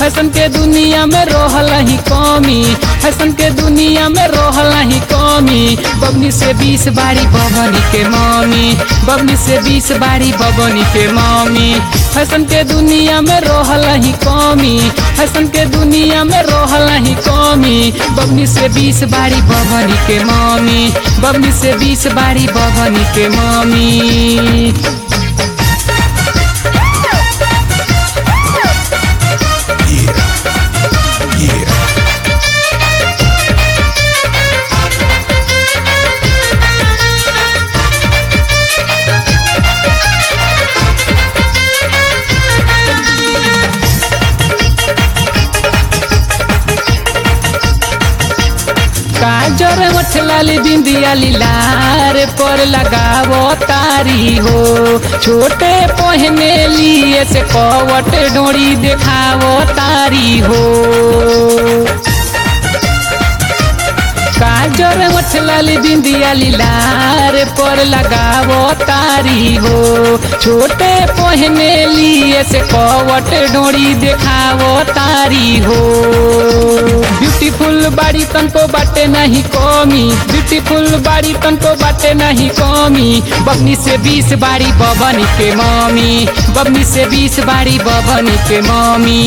fashion के दुनिया में रोहल ही कमी फैशन के दुनिया में रोहल ही कमी बबनी से बीस बारी बबनी के मम्मी बबनी से बीस बारी बबनी के मम्मी फैशन के दुनिया में रोहल ही कमी फैशन के दुनिया में रोहल ही कमी बबनी से बीस बारी बबनी के मम्मी बबनी से बीस बारी बबनी के मम्मी काजर मठलाली बिंदिया लीलार पर लगावो तारी हो छोटे पहने लिए से कवट डोरी देखावो तारी हो काजर मठलाली बिंदिया लीलार पर लगावो तारी हो छोटे पहने लिए से कवट डोरी देखावो तारी हो ब्यूटीफुल बाड़ी तनको बाटे नहीं कमी ब्यूटीफुल बाड़ी तनको बाटे नहीं कमी बबनी से बीस बाड़ी बबनी के मम्मी बबनी से बीस बाड़ी बबनी के मम्मी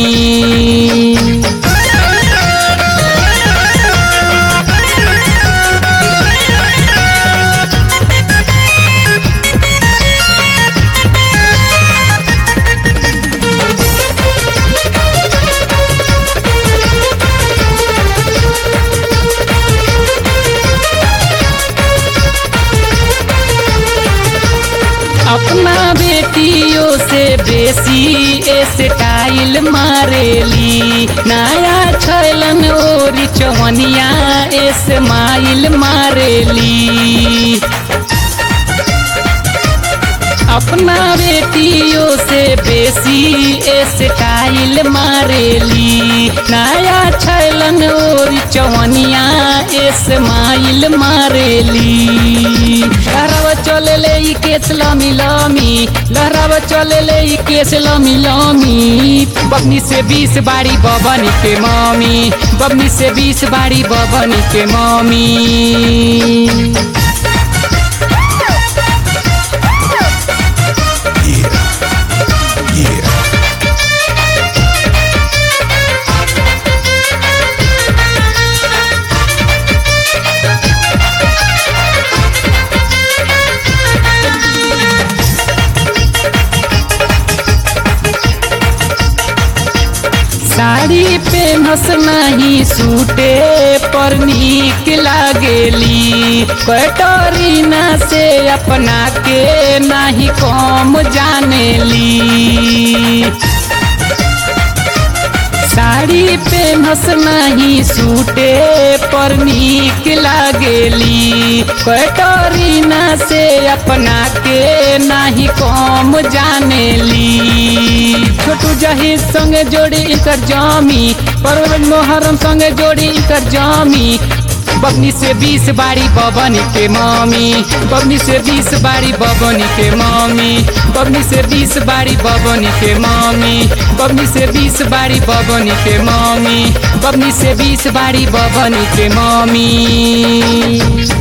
अपना बेटियों से बेसी स्टाइल मारेली नया छैलन ओरी चवनिया स्माइल मारेली अपना बेटियों से बेसी स्टाइल मारेली नया छैलन और चवनिया स्माइल मारेली लहराव चले ले ई केस लमी लमी लहराव चले ले ई केस लमी लमी बबनी से बीस बारी बबनी के मम्मी बबनी से बीस बारी बबनी के मम्मी साड़ी पेनस नहीं सूटे पर नीक लागेली कटोरीना से अपना के नहीं कम जानेली साड़ी पेनस नहीं सूटे पर नीक लागेली कटोरीना से अपना के नहीं कम जानेली छोटू जही संगे जोड़ी इकर जामी परवेज मोहरम संगे जोड़ी इकर जामी बबनी से बीस बारी बबनी के मामी बबनी से बीस बारी बबनी के मामी बबनी से बीस बारी बबनी के मामी बबनी से बीस बारी बबनी के मामी बबनी से बीस बारी बबनी के मामी